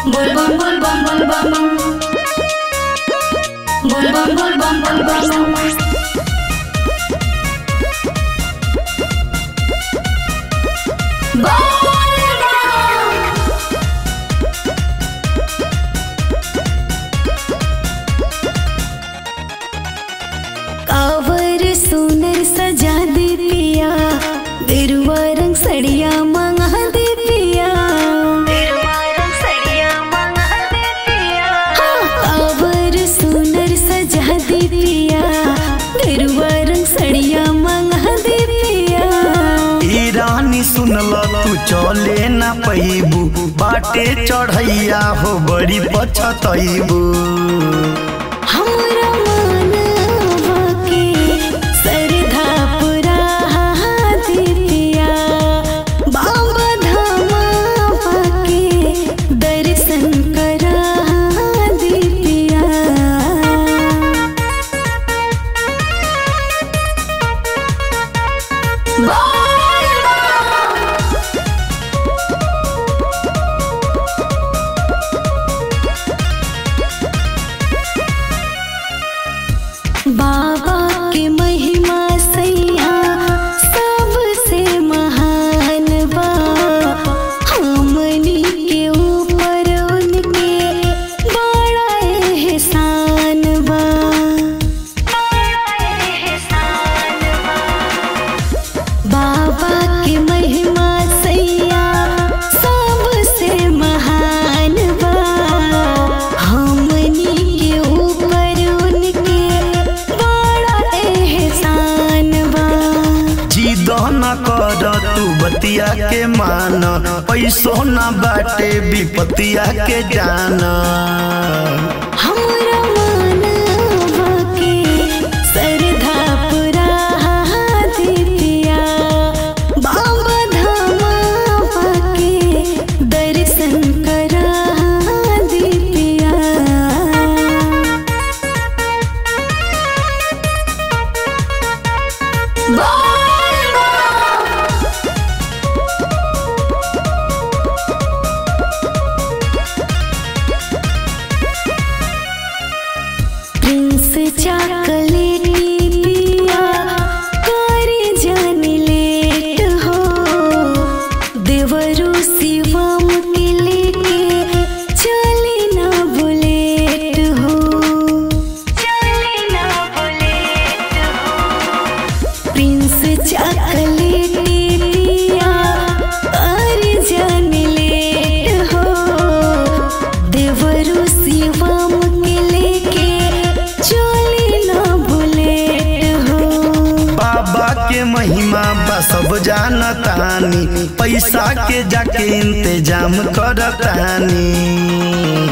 bum bul bum bul bum bum. Bul bum bul bum bul bum bum. Bol bum. कावर सुनर सजा दे पिया बिरुआ रंग सड़िया मंगा दे पिया हाँ, कावर सुनर सजा दे पिया बिरुआ रंग सड़िया मंगा दे पिया ई रानी सुनल तू चले ना पैबू बाटे चढ़ैया हो बड़ी पछतैबू हमरा मानवा के सरधा पुरा दे पिया बाबा धामा के दर्शन करा दे पिया बाबा के महिमा सैया सबसे महान बा हमनी के ऊपर उनके बड़ा एहसान बा बाबा के महिमा सैया सबसे महान बा हमनी के ऊपर उनके बड़ा एहसान बा जिद न कर तू बतिया के मान पैसो न बाटे विपतिया के जान हमरा मानवा के सरधा पुरा दे पिया बाबा धामा के दर्शन करा दे पिया प्रिंस चॉकलेटी पिया करे जान लेट हो देवरू शिवम के लेके चले ना बुलेट हो चले ना बुलेट हो प्रिंस चॉकलेटी पिया करे जान लेट हो देवरू शिवम के लेके चले ना बुलेट हो बाबा के महिमा बा सब जानतानी पैसा के जाके इंतजाम करतानी